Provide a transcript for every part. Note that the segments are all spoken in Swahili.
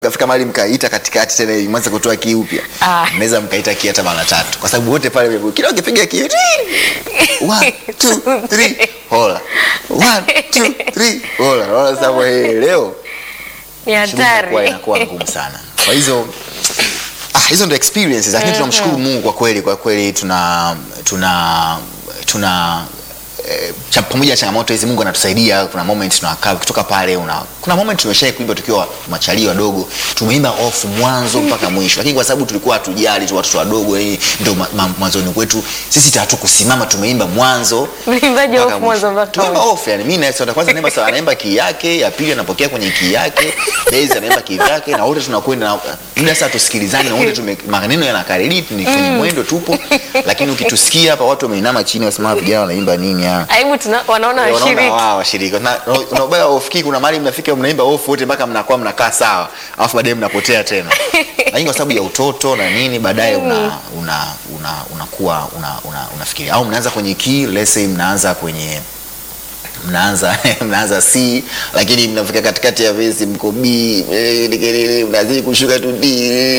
kafika mahali mkaita katikati tena mwanza kutoa kii upya Ah. mnaweza mkaita kii hata mara tatu kwa sababu wote pale mmebu- kila ukipiga kii one two three hola one two three hola unaona sasa hapo, hey, leo ni shughuli inakuwa hatari inakuwa ngumu sana kwa hizo ah, hizo ndo experiences lakini tunamshukuru mungu kwa kweli kwa kweli tuna tuna tuna eh, cha- pamoja na changamoto hizi mungu anatusaidia kuna moment tunakaa kutoka pale una, kuna moment tumeshai kuimba tukiwa machalii wadogo tumeimba off mwanzo mpaka mwisho lakini kwa sababu tulikuwa hatujali tu watoto wadogo eh, ndo ma- ma- mwanzoni kwetu sisi tatu kusimama tumeimba mwanzo Mlimbaji mpaka off mwanzo mwisho. mpaka Tumeimba mwisho. off yani mimi na Esther kwanza naimba sawa anaimba key yake ya pili anapokea kwenye key yake Daisy anaimba key yake na wote tunakwenda na muda sasa tusikilizane na wote tume maneno yanakariri ni kwenye mwendo tupo lakini ukitusikia hapa watu wameinama chini wasema vijana wanaimba nini hapa aibu tuna, wanaona wanaona washiriki wao washiriki na na ubaya wa off key kuna mahali mnafika mnaimba off wote mpaka mnakuwa mnakaa sawa alafu baadaye mnapotea tena lakini kwa sababu ya utoto na nini baadaye una una una unakuwa una, una, unafikiria au mnaanza kwenye key let's say mnaanza kwenye mnaanza mnaanza C lakini mnafika katikati ya vesi mko B eh, dikelele, mnazidi kushuka tu D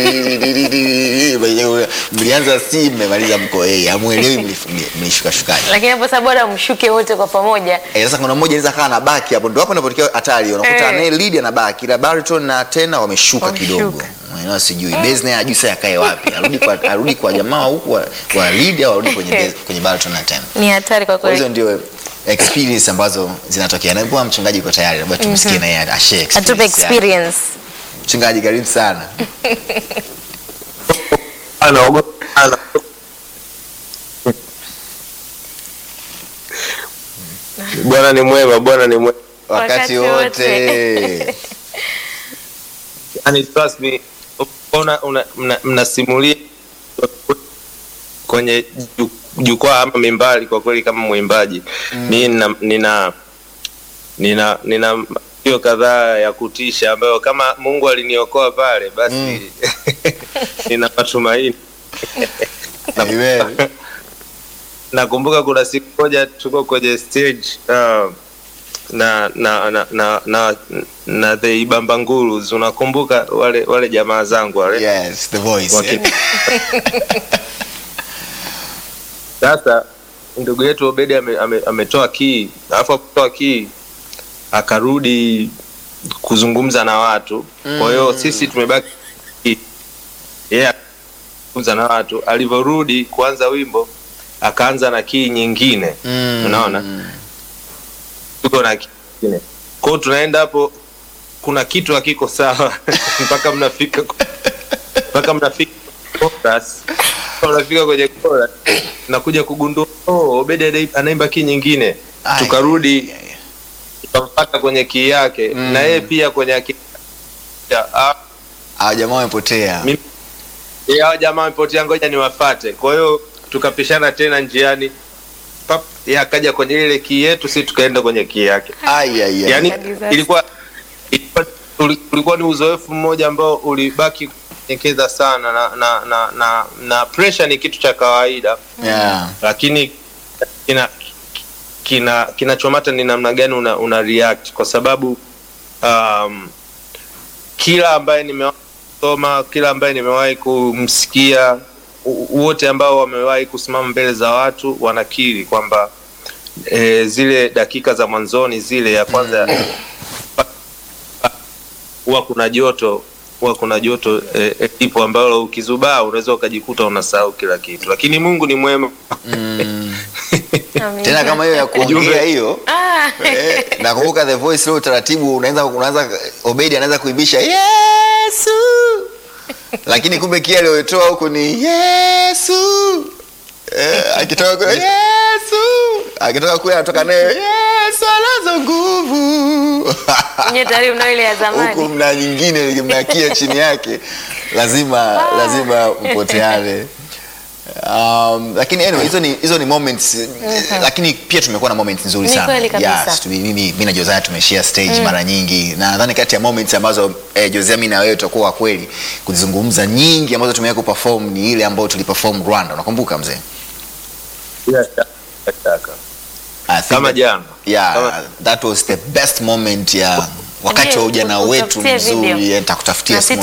mlianza C mmemaliza mko A hamuelewi mlif- mlishuka shukaje lakini hapo sasa bora mshuke wote kwa pamoja Eh, sasa kuna mmoja anaweza kaa na baki hapo, ndio hapo inapotokea hatari. Unakuta Eh. anaye lead ana baki, ila baritone na tena wameshuka Wameshuka. kidogo. Mwenyewe sijui bass naye ajui sasa akae wapi, arudi kwa arudi kwa jamaa huku wa, wa lead au arudi kwenye bass, kwenye baritone na tena. ni hatari kwa Kwa hizo kweli ndio experience ambazo zinatokea. Na kwa mchungaji yuko tayari, labda tumsikie naye ashare atupe experience. yake. experience Mchungaji karibu sana. anaogopa sana. Bwana ni mwema, Bwana ni mwema. Wakati Wakati wote. wote. Yani trust me, una, una, mna, mnasimulia kwenye ju- jukwaa ama mimbali, kwa kweli kama mwimbaji mm. mi nina nina nina nina matukio kadhaa ya kutisha ambayo kama Mungu aliniokoa pale basi Mm. nina matumaini Amen. nakumbuka kuna siku moja tuko kwenye stage uh, na na na na na, na the Ibamba Ngurus unakumbuka wale wale jamaa zangu wale Yes, the voice. Waki- sasa ndugu yetu Obedi ame, ame, ametoa kii alafu akutoa kii akarudi kuzungumza na watu kwa hiyo sisi tumebaki yeye yeah, kuzungumza na watu alivyorudi kuanza wimbo akaanza na kii nyingine Mm. unaona tuko na kii nyingine kwao tunaenda hapo kuna kitu hakiko sawa mpaka mnafika mpaka mnafika chorus. unafika kwenye chorus nakuja kugundua oh, Obedi ana- anaimba kii nyingine Ai, tukarudi ai, ai. tukampata kwenye kii yake Mm. na yeye pia kwenye akili ah, Ah, jamaa wamepotea. mimi eh, hao jamaa wamepotea, ngoja niwafate. Kwa hiyo tukapishana tena njiani, pap, yeye akaja kwenye ile kii yetu, si tukaenda kwenye kii yake. Ai ai ai. Yani Kabisa. ilikuwa ilikuwa uli- ulikuwa ni uzoefu mmoja ambao ulibaki kunyekeza sana na na na, na, na pressure ni kitu cha kawaida Yeah. lakini kina kina kinachomata ni namna gani una, una react kwa sababu um, kila ambaye nimewahi kusoma kila ambaye nimewahi kumsikia u- wote ambao wamewahi kusimama mbele za watu wanakiri kwamba e, zile dakika za mwanzoni zile ya kwanza huwa kuna joto huwa kuna joto eh, eh, ipo ambalo ukizubaa unaweza ukajikuta unasahau kila kitu lakini mungu ni mwema Mm. Amina. tena kama hiyo ya kuongea Ujumbe. hiyo Ah, eh, nakumbuka the voice leo utaratibu unaanza unaanza Obedi anaanza kuibisha Yesu lakini kumbe kia aliyotoa huku ni Yesu eh, akitoka kule Yesu akitoka kule anatoka nayo Yesu anazo nguvu nye tayari mnao ile ya huku zamani mna nyingine mnakia chini yake lazima lazima mpoteane um, lakini anyway, hizo ni hizo ni moments lakini pia tumekuwa na moments nzuri Ni sana kweli kabisa. yes, tumi- mimi mimi na Josiah tumeshare stage mara nyingi na nadhani kati ya moments ambazo eh, Josiah mimi na wewe tutakuwa wa kweli kuzungumza nyingi ambazo tumewahi kuperform ni ile ambayo tuliperform Rwanda unakumbuka mzee Bila shaka, bila shaka. I think kama that- jana yeah Kama- that was the best moment ya wakati Ndio, wa ujana wetu utafutie video. mzuri, nitakutafutia Na siku